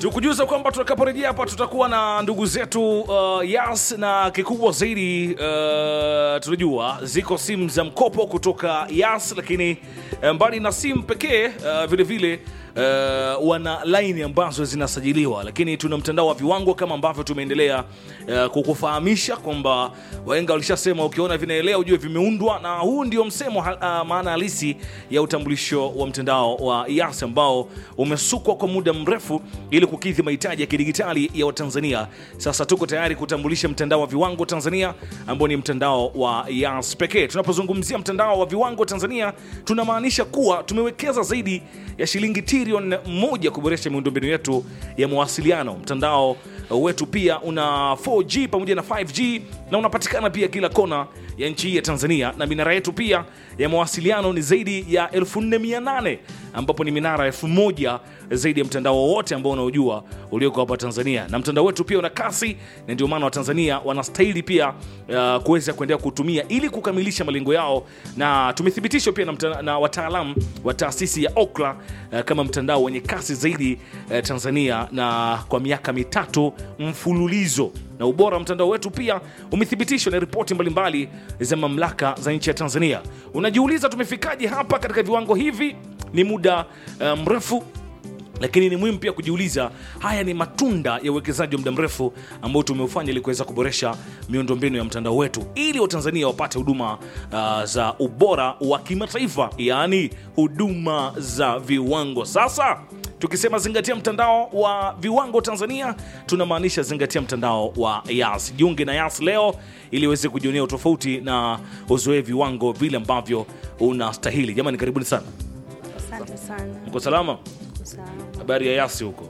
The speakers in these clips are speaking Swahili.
tukujuza kwamba tutakaporejea hapa tutakuwa na ndugu zetu uh, Yas na kikubwa zaidi uh, tunajua ziko simu za mkopo kutoka Yas, lakini uh, mbali na simu pekee uh, vile vile uh, wana laini ambazo zinasajiliwa, lakini tuna mtandao wa viwango kama ambavyo tumeendelea uh, kukufahamisha kwamba wahenga walishasema ukiona vinaelea ujue vimeundwa, na huu ndio msemo uh, maana halisi ya utambulisho wa mtandao wa Yas ambao umesukwa kwa muda mrefu ili kukidhi mahitaji ya kidigitali ya Watanzania. Sasa tuko tayari kutambulisha mtandao wa viwango Tanzania ambao ni mtandao wa Yas pekee. Tunapozungumzia mtandao wa viwango Tanzania, tunamaanisha kuwa tumewekeza zaidi ya shilingi trilioni moja kuboresha miundombinu yetu ya mawasiliano. Mtandao wetu pia una 4G pamoja na 5G na unapatikana pia kila kona ya nchi hii ya Tanzania, na minara yetu pia ya mawasiliano ni zaidi ya 4800 ambapo ni minara 1000 zaidi ya mtandao wowote ambao unaojua ulioko hapa Tanzania, na mtandao wetu pia una kasi, na ndio maana Watanzania wanastahili pia uh, kuweza kuendelea kutumia ili kukamilisha malengo yao, na tumethibitishwa pia na, mta- na wataalamu wa taasisi ya Ookla uh, kama mtandao wenye kasi zaidi uh, Tanzania na kwa miaka mitatu mfululizo na ubora wa mtandao wetu pia umethibitishwa na ripoti mbalimbali za mamlaka za nchi ya Tanzania. Unajiuliza tumefikaje hapa katika viwango hivi? Ni muda uh, mrefu lakini ni muhimu pia kujiuliza, haya ni matunda ya uwekezaji wa muda mrefu ambao tumeufanya ili kuweza kuboresha miundombinu ya mtandao wetu ili Watanzania wapate huduma uh, za ubora wa kimataifa, yaani huduma za viwango. Sasa tukisema zingatia mtandao wa viwango Tanzania, tunamaanisha zingatia mtandao wa Yas. Jiunge na Yas leo ili uweze kujionea utofauti na uzoee viwango vile ambavyo unastahili. Jamani, karibuni sana. Asante sana. Mko salama? Sawa. Habari ya Yasi huko?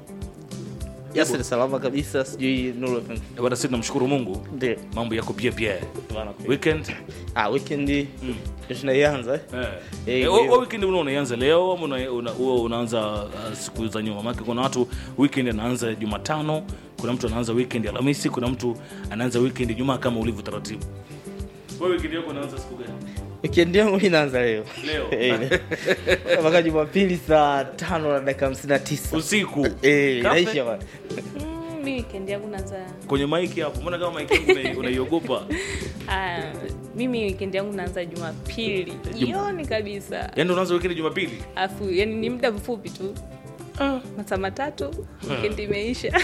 Yasi ni salama kabisa, sijui Nuru FM. Eh, Bwana, sisi tunamshukuru Mungu, Ndio. mambo yako pia pia. Bwana. Weekend Ah, weekend ndio tunaianza. eh? eh, Eh, eh, kwa wewe hiyo- weekend una unaanza leo ama una, una, wewe unaanza uh, siku za nyuma? Maana kuna watu weekend anaanza Jumatano, kuna mtu anaanza weekend Alhamisi, kuna mtu anaanza weekend Jumaa kama ulivyo taratibu. Wewe weekend yako unaanza siku gani? Weekend yangu mimi inaanza leo. Leo. Eh, leo. Mpaka Jumapili saa tano na dakika hamsini na tisa. Usiku. Eh, Kafe? inaisha bwana. Mm, mi weekend yangu naanza Kwenye maiki hapo. Mbona kama maiki yangu unai- unaiogopa? ah, mimi weekend yangu naanza Jumapili jioni kabisa, Yaani unaanza weekend Jumapili? afu yani ni muda mfupi tu masaa matatu weekend imeisha.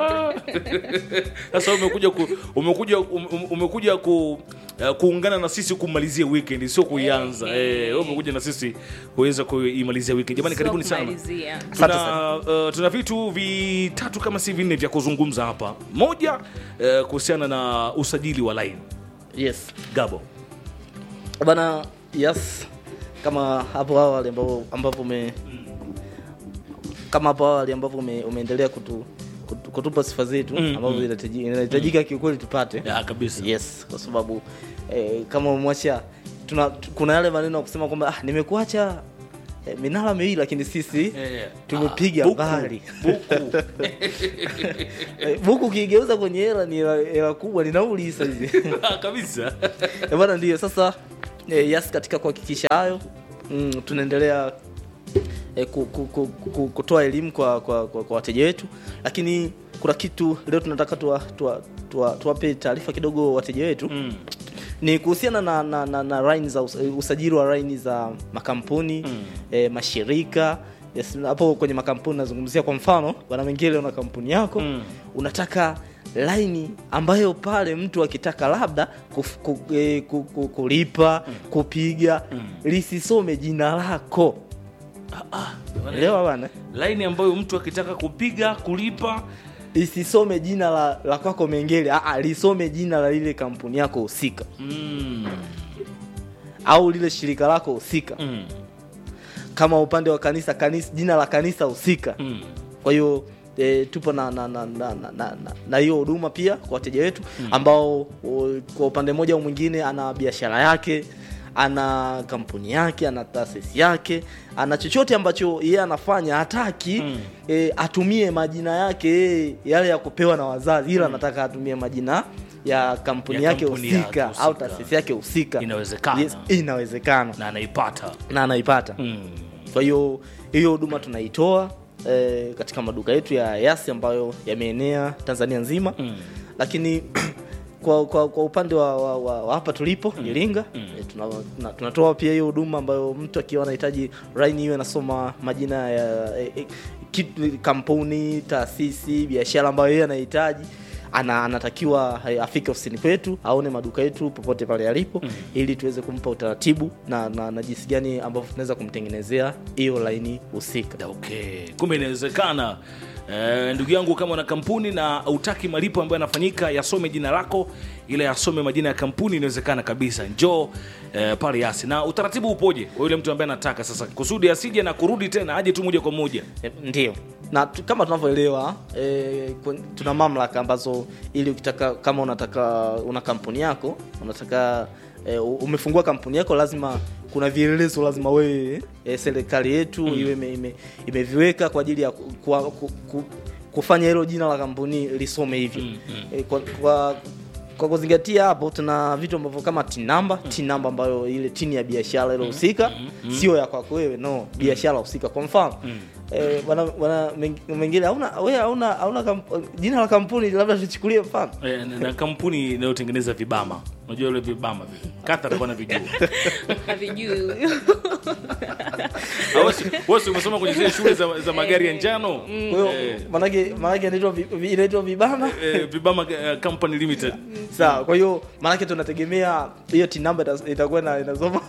Sasa umekuja ku, umekuja um, um- umekuja ku uh, kuungana na sisi kumalizia weekend sio kuianza. Eh, wewe umekuja na sisi kuweza kuimalizia weekend. Jamani, Sio karibuni sana. kumalizia. Tuna, uh, tuna vitu vitatu kama si vinne vya kuzungumza hapa. Moja uh, kuhusiana na usajili wa line Yes. Gabo. Bana, yes. Kama hapo awali ambapo ambapo ume kama hapo awali ambapo ume, umeendelea kutu, kutu, kutupa sifa zetu Mm, ambazo mm. inahitaji- inahitajika kiukweli tupate. Ya kabisa. yes kwa sababu eh, kama umemwacha tuna tu- kuna yale maneno ya kusema kwamba ah, nimekuacha eh, minara miwili lakini sisi Eh, tumepiga ah, buku, mbali buku. Eh, buku ukigeuza kwenye hela ni hela hela kubwa ni nauli sasa hizi Ah, kabisa. Eh, bwana ndio sasa eh, yes katika kuhakikisha hayo mm, tunaendelea eh, ku, ku, ku, ku, kutoa elimu kwa, kwa, kwa, kwa wateja wetu lakini kuna kitu leo tunataka tuwape tuwa, tuwa, tuwape taarifa kidogo wateja wetu Mm. ni kuhusiana na, na, na, na line za us- usajili wa line za makampuni Mm. eh, mashirika yes, hapo kwenye makampuni nazungumzia kwa mfano bwana Mengele una kampuni yako Mm. unataka laini ambayo pale mtu akitaka labda kuf, ku, eh, ku, ku, kulipa kupiga lisisome jina lako elewa bana Line ambayo mtu akitaka kupiga kulipa lisisome jina la, la kwako Mengele Aa, lisome jina la lile kampuni yako husika mm. au lile shirika lako husika Mm. kama upande wa kanisa kanisa jina la kanisa husika Mm. kwa hiyo e, tupo na na na na na- na- na- na hiyo huduma pia kwa wateja wetu ambao o, kwa upande mmoja au mwingine ana biashara yake ana kampuni yake ana taasisi yake ana chochote ambacho yeye anafanya hataki Mm. e, atumie majina yake yeye yale ya kupewa na wazazi ila anataka atumie majina ya kampuni Ya yake kampuni yake husika husika. au taasisi yake husika Inawezekana. yes, inawezekana na anaipata na anaipata mm. kwa hiyo hiyo huduma tunaitoa eh, katika maduka yetu ya Yasi ambayo yameenea Tanzania nzima mm. lakini kwa, kwa, kwa upande wa, wa, wa, wa hapa tulipo mm. Iringa mm. E, tuna, tuna, tunatoa pia hiyo huduma ambayo mtu akiwa anahitaji line iwe anasoma majina ya e, e, kitu, kampuni, taasisi, biashara ambayo yeye anahitaji ana, anatakiwa eh, afike ofisini kwetu aone maduka yetu popote pale yalipo mm. ili tuweze kumpa utaratibu na, na, na jinsi gani ambavyo tunaweza kumtengenezea hiyo laini husika. Okay, kumbe inawezekana. Eh, ndugu yangu kama una kampuni na utaki malipo ambayo yanafanyika yasome jina lako ila yasome majina ya kampuni inawezekana kabisa njoo eh, pale yasi na utaratibu upoje kwa yule mtu ambaye anataka sasa kusudi asije na kurudi tena aje tu moja kwa moja E, ndio na tu, kama tunavyoelewa e, tuna mamlaka ambazo ili ukitaka kama unataka una kampuni yako unataka e, umefungua kampuni yako lazima kuna vielelezo lazima wewe e, serikali yetu mm. iwe ime, ime, imeviweka kwa ajili ya ku, ku, ku, ku, kufanya hilo jina la kampuni lisome hivyo mm, mm. E, kwa, kwa kwa kuzingatia hapo tuna vitu ambavyo kama tin number mm. tin number ambayo ile tini ya biashara ile husika mm. mm. sio ya kwako wewe no biashara husika kwa mfano mm. eh, bwana bwana mengine hauna wewe hauna hauna kamp- jina la kampuni labda tuchukulie mfano eh, na- na kampuni inayotengeneza vibama unajua ile vibama vile kata atakuwa na vijua havijui Au si- wewe si umesoma kwenye zile shule za, za magari ya njano kwa hiyo Eh. manake manake inaitwa vi- vi- inaitwa vibama eh, vibama eh, company limited sawa kwa hiyo manake tunategemea hiyo tin number ita- itakuwa na inasoma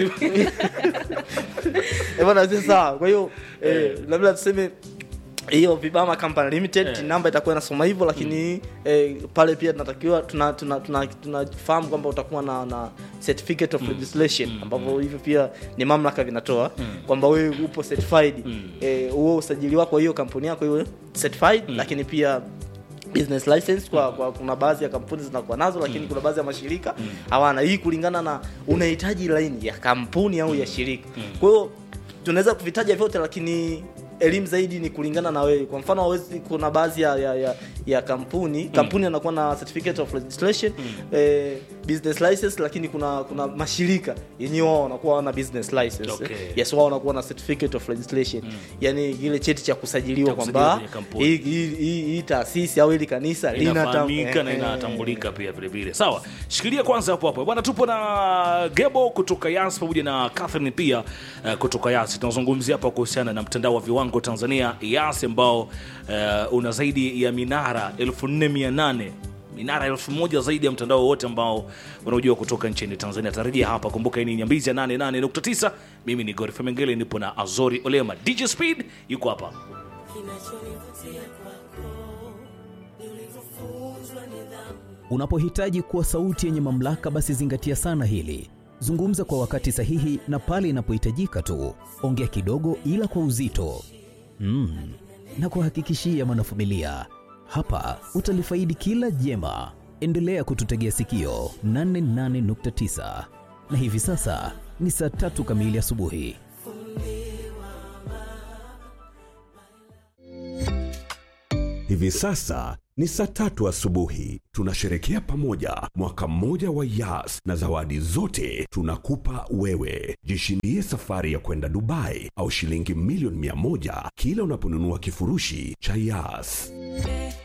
Eh, bwana sasa sawa kwa hiyo eh, labda tuseme hiyo Vibama Company Limited Eh. yeah. namba itakuwa inasoma hivyo lakini eh, pale pia tunatakiwa tunafahamu tuna, tuna, tuna, tunafahamu kwamba utakuwa na, na certificate of registration ambavyo hivyo pia ni mamlaka vinatoa kwamba wewe upo certified eh, huo usajili wako wa hiyo kampuni yako iwe certified lakini pia business license kwa, kwa kuna baadhi ya kampuni zinakuwa nazo lakini kuna baadhi ya mashirika hawana hii kulingana na unahitaji laini ya kampuni au ya shirika kwa hiyo tunaweza kuvitaja vyote lakini elimu zaidi ni kulingana na wewe kwa mfano hawezi kuna baadhi ya, ya, ya, ya kampuni kampuni anakuwa na certificate of registration eh, business license lakini kuna kuna mashirika yenyewe wao wanakuwa wana business license Okay. yes wao wanakuwa na certificate of registration yani ile cheti cha kusajiliwa Cha kusajiliwa kwamba kwenye kampuni. hii hii- hii hii taasisi au hili kanisa linatam- inafahamika na eh, eh, inatambulika pia vile vile sawa shikilia kwanza hapo hapo bwana tupo na gebo kutoka yas pamoja na catherine pia uh, kutoka yas tunazungumzia hapa kuhusiana na mtandao wa viwango tanzania yas ambao uh, una zaidi ya minara 4800 minara elfu moja zaidi ya mtandao wote ambao unaojua kutoka nchini tanzania tarajia hapa kumbuka hii ni nyambizi ya 88.9 mimi ni gorfe mengele nipo na azori olema dj speed yuko hapa Unapohitaji kuwa sauti yenye mamlaka, basi zingatia sana hili. Zungumza kwa wakati sahihi na pale inapohitajika tu. Ongea kidogo, ila kwa uzito. Mm. Na kuhakikishia mwanafamilia, hapa utalifaidi kila jema. Endelea kututegea sikio 88.9 na hivi sasa ni saa tatu kamili asubuhi. Hivi sasa ni saa tatu asubuhi. Tunasherekea pamoja mwaka mmoja wa Yas na zawadi zote tunakupa wewe. Jishindie safari ya kwenda Dubai au shilingi milioni mia moja kila unaponunua kifurushi cha Yas.